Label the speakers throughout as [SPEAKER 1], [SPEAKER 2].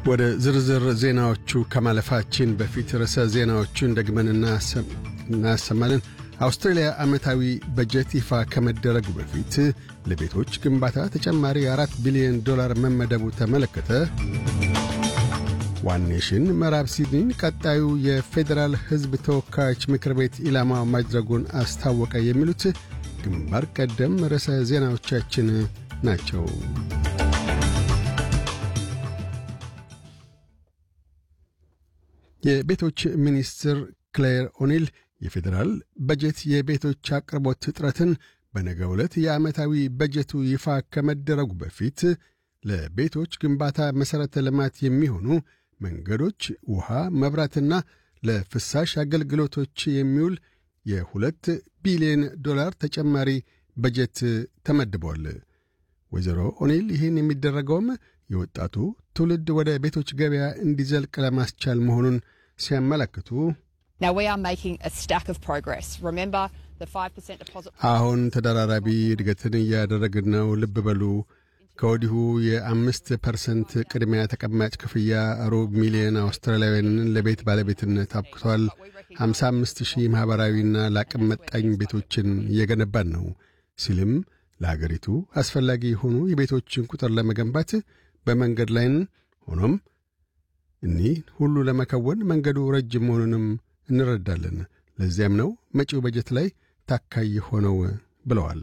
[SPEAKER 1] ወደ ዝርዝር ዜናዎቹ ከማለፋችን በፊት ርዕሰ ዜናዎቹን ደግመን እናሰማለን። አውስትራሊያ ዓመታዊ በጀት ይፋ ከመደረጉ በፊት ለቤቶች ግንባታ ተጨማሪ አራት ቢሊዮን ዶላር መመደቡ ተመለከተ። ዋን ኔሽን ምዕራብ ሲድኒን ቀጣዩ የፌዴራል ሕዝብ ተወካዮች ምክር ቤት ኢላማ ማድረጉን አስታወቀ። የሚሉት ግንባር ቀደም ርዕሰ ዜናዎቻችን ናቸው። የቤቶች ሚኒስትር ክሌር ኦኒል የፌዴራል በጀት የቤቶች አቅርቦት እጥረትን በነገው ዕለት የዓመታዊ በጀቱ ይፋ ከመደረጉ በፊት ለቤቶች ግንባታ መሠረተ ልማት የሚሆኑ መንገዶች፣ ውሃ፣ መብራትና ለፍሳሽ አገልግሎቶች የሚውል የሁለት ቢሊዮን ዶላር ተጨማሪ በጀት ተመድቧል። ወይዘሮ ኦኒል ይህን የሚደረገውም የወጣቱ ትውልድ ወደ ቤቶች ገበያ እንዲዘልቅ ለማስቻል መሆኑን ሲያመለክቱ አሁን ተደራራቢ እድገትን እያደረግን ነው። ልብ በሉ ከወዲሁ የአምስት ፐርሰንት ቅድሚያ ተቀማጭ ክፍያ ሩብ ሚሊዮን አውስትራሊያውያንን ለቤት ባለቤትነት አብቅቷል። 55 ሺህ ማኅበራዊና ለአቅም መጣኝ ቤቶችን እየገነባን ነው ሲልም ለአገሪቱ አስፈላጊ የሆኑ የቤቶችን ቁጥር ለመገንባት በመንገድ ላይን ሆኖም እኒህ ሁሉ ለመከወን መንገዱ ረጅም መሆኑንም እንረዳለን። ለዚያም ነው መጪው በጀት ላይ ታካይ ሆነው ብለዋል።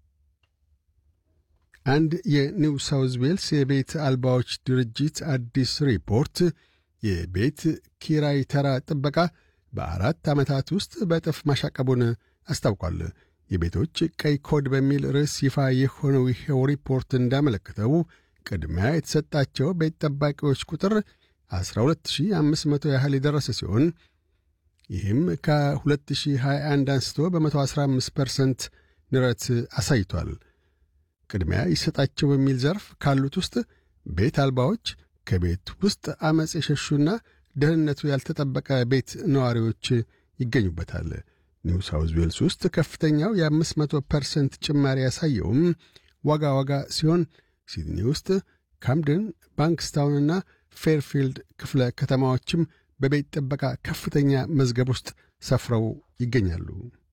[SPEAKER 1] አንድ የኒው ሳውዝ ዌልስ የቤት አልባዎች ድርጅት አዲስ ሪፖርት የቤት ኪራይ ተራ ጥበቃ በአራት ዓመታት ውስጥ በእጥፍ ማሻቀቡን አስታውቋል። የቤቶች ቀይ ኮድ በሚል ርዕስ ይፋ የሆነው ይኸው ሪፖርት እንዳመለከተው ቅድሚያ የተሰጣቸው ቤት ጠባቂዎች ቁጥር 12500 ያህል የደረሰ ሲሆን ይህም ከ2021 አንስቶ በ115 ፐርሰንት ንረት አሳይቷል። ቅድሚያ ይሰጣቸው በሚል ዘርፍ ካሉት ውስጥ ቤት አልባዎች፣ ከቤት ውስጥ ዐመፅ የሸሹና ደህንነቱ ያልተጠበቀ ቤት ነዋሪዎች ይገኙበታል። ኒው ሳውዝ ዌልስ ውስጥ ከፍተኛው የ500 ፐርሰንት ጭማሪ ያሳየውም ዋጋ ዋጋ ሲሆን ሲድኒ ውስጥ ካምደን፣ ባንክስታውንና ፌርፊልድ ክፍለ ከተማዎችም በቤት ጥበቃ ከፍተኛ መዝገብ ውስጥ ሰፍረው ይገኛሉ።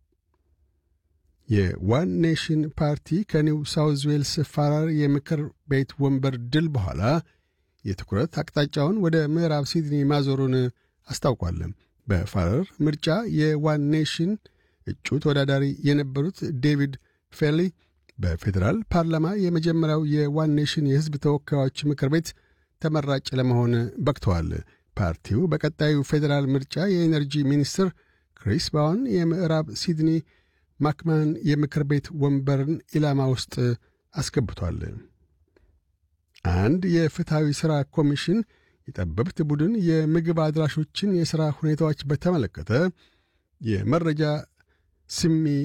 [SPEAKER 1] የዋን ኔሽን ፓርቲ ከኒው ሳውዝ ዌልስ ፋራር የምክር ቤት ወንበር ድል በኋላ የትኩረት አቅጣጫውን ወደ ምዕራብ ሲድኒ ማዞሩን አስታውቋል። በፋረር ምርጫ የዋን ኔሽን እጩ ተወዳዳሪ የነበሩት ዴቪድ ፌሊ በፌዴራል ፓርላማ የመጀመሪያው የዋን ኔሽን የሕዝብ ተወካዮች ምክር ቤት ተመራጭ ለመሆን በቅተዋል። ፓርቲው በቀጣዩ ፌዴራል ምርጫ የኤነርጂ ሚኒስትር ክሪስ ባውን የምዕራብ ሲድኒ ማክማን የምክር ቤት ወንበርን ኢላማ ውስጥ አስገብቷል። አንድ የፍትሐዊ ሥራ ኮሚሽን የጠበብት ቡድን የምግብ አድራሾችን የሥራ ሁኔታዎች በተመለከተ የመረጃ ስሚ